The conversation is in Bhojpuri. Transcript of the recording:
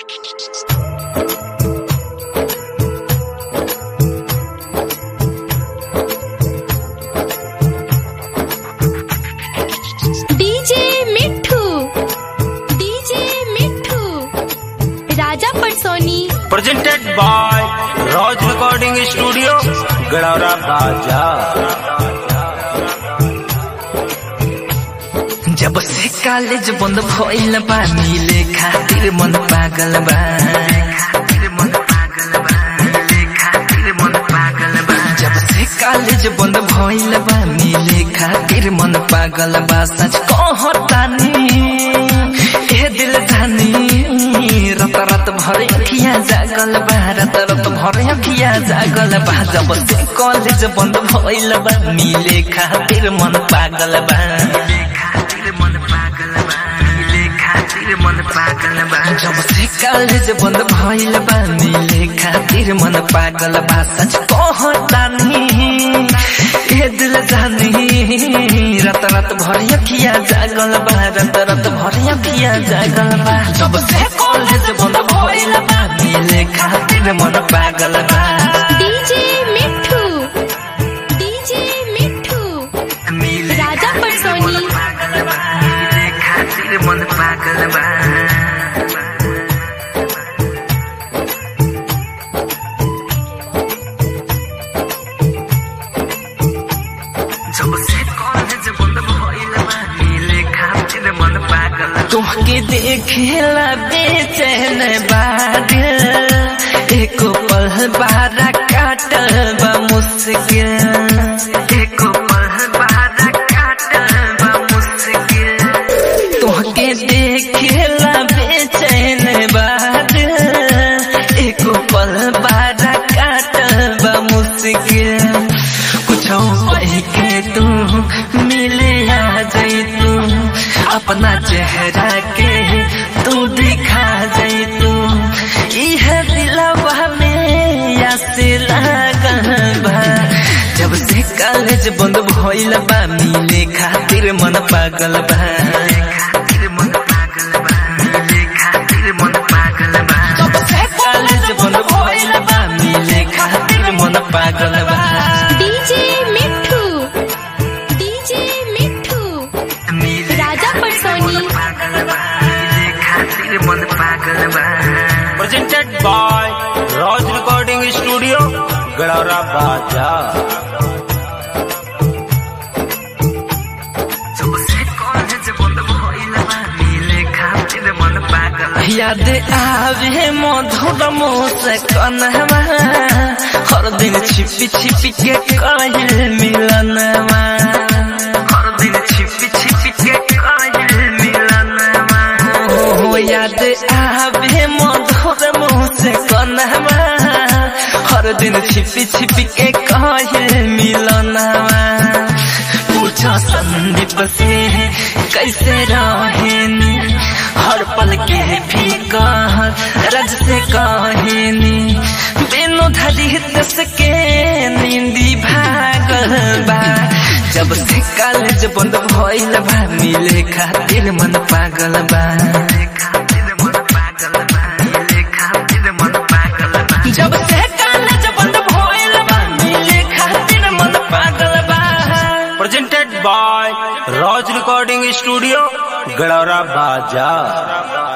DJ Mithu DJ Mithu Raja Parsoni presented by Raj Recording Studio, Gadara Baja. जब से कॉलेज बंद भइल बा मिले खातिर मन पागल बा जब से कॉलेज बंद भइल बा मिले खातिर मन पागल बा सच कहतानी ए दिल जानी रत रत भर अखिया जागल बा रत रत भर अखिया जागल बा जब से कॉलेज बंद भइल बा मिले खातिर मन पागल बा जब से कॉलेज बंद भइल बा मिले खातिर मन पागल बा सच कहतानी ए दिल जानी रत रत भर अखिया जागल बा रत रत भर अखिया जागल बा जब से कॉलेज बंद भइल बा मिले खातिर मन पागल बा डीजे मिठू डीजे मिठू राजा परसोनी खातिर मन पागल बा जब से कॉलेज बंद भइल बा मिले खातिर मन पागल तुमके देखेला बेचैन बादिल एको पल बारा काटल बा मुश्किल एको पल बारा काटल बा मुश्किल तुमके देखेला बेचैन बादिल एको पल बारा काटल बा मुश्किल कुछ कह के तू मिले आ जाई तू अपना चेहरा के तू दिखा जाई तू इह दिलवा में यासे लागल बा जब से कॉलेज बंद भइल बा मिले खातिर मन पागल बा जब से कॉलेज बंद भइल बा मिले खातिर मन पागल बा DJ Mithu DJ Mithu Raja Parsoni Presented by Raj Recording Studio, Gadara Baja. याद आवे मधुर मुस्कनवा हर दिन छिपी छिपी के कहल मिलनवा हर दिन छिपी छिपी के कहल मिलनवा हो याद आवे मधुर मुस्कनवा हर दिन छिपी छिपी के कहल मिलनवा पूछो संदीप से कैसे रहेनी हर पल के भी कह रज से कहेनी बिनु धरी दस के नींदी भागल बा जब से कॉलेज बंद भइल बा मिले खातिर मन पागल बा जब से कॉलेज बंद भइल बा मिले खातिर मन पागल बा Presented by Raj Recording Studio, Gadara Baja.